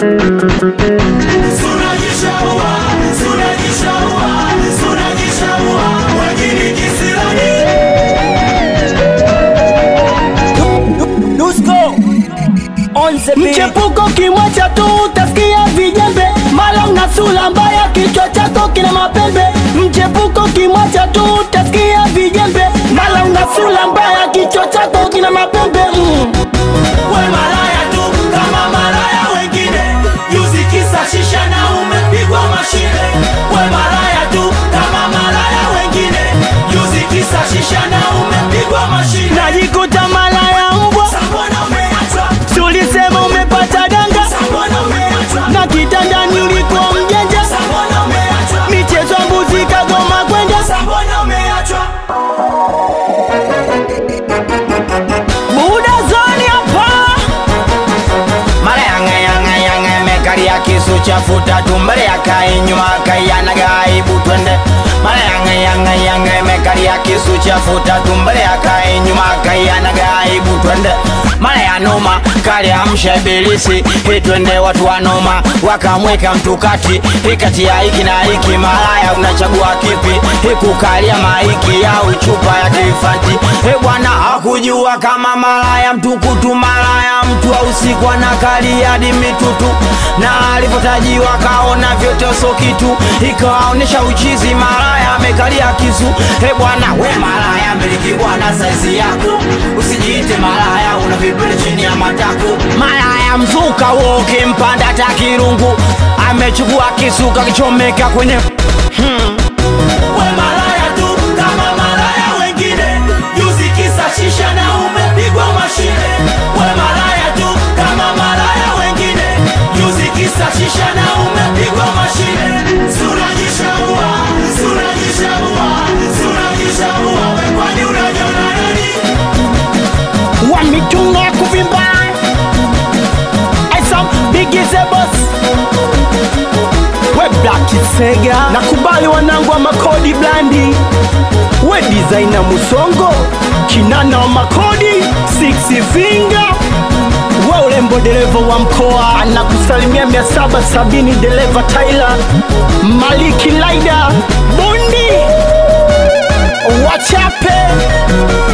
Sunajishaua, sunajishaua, sunajishaua, wengine kisirani. Dusko on the beat. Mchepuko kimwacha tu utasikia vijembe, mara una sura mbaya, kichwa chako kina mapembe. Mchepuko kimwacha tu utasikia vijembe, mara una sura mbaya, kichwa chako kina mapembe mm. We malaya tu kama malaya wengine, juzi kisa shisha na umepigwa mashine. We malaya tu kama malaya wengine, juzi kisa shisha na umepigwa mashine. Najikuta mara ya mbwa, Sambona umeachwa, tulisema umepata danga, sambona umeachwa, na kitandani ulikuwa mjanja, sambona umeachwa, michezo ya mbuzi kagoma kwenda sambona umeachwa. Buda zoni hapa mara yanga yanga yanga mekaria kisu chafuta tumbele akai nyuma akai anagaibu twende mara yanga yanga yanga mekaria kisu chafuta tumbele akai nyuma akai anagaibu twende mara ya noma kali amsha ibilisi hii twende watu wa noma wakamweka mtu kati hii kati ya hiki na hiki malaya unachagua kipi hii kukalia maiki au chupa ya kifanti he bwana hakujua kama malaya mtukutu malaya mtu wa usiku anakalia hadi mitutu na alipotajiwa kaona vyote so kitu ikawaonyesha uchizi malaya amekalia kisu he bwana we malaya miliki bwana saizi yako usijiite malaya una vipele chini ya matako malaya mzuka wo ukimpanda takirungu amechukua kisu kakichomeka kwenye We malaya tu kama malaya wengine, juzi kisa shisha na umepigwa mashine. We malaya tu kama malaya wengine, juzi kisa shisha na umepigwa mashine. Sunajishaua, sunajishaua, sunajishaua, we kwani unajiona nani? wametunga kuvimba Esa bigize boss we black sega nakubali wanangu wa makodi blandi we designer musongo kinana wa makodi six finger we urembo dereva wa mkoa anakusalimia 770 dereva Tyler Maliki Laida Bundi wachape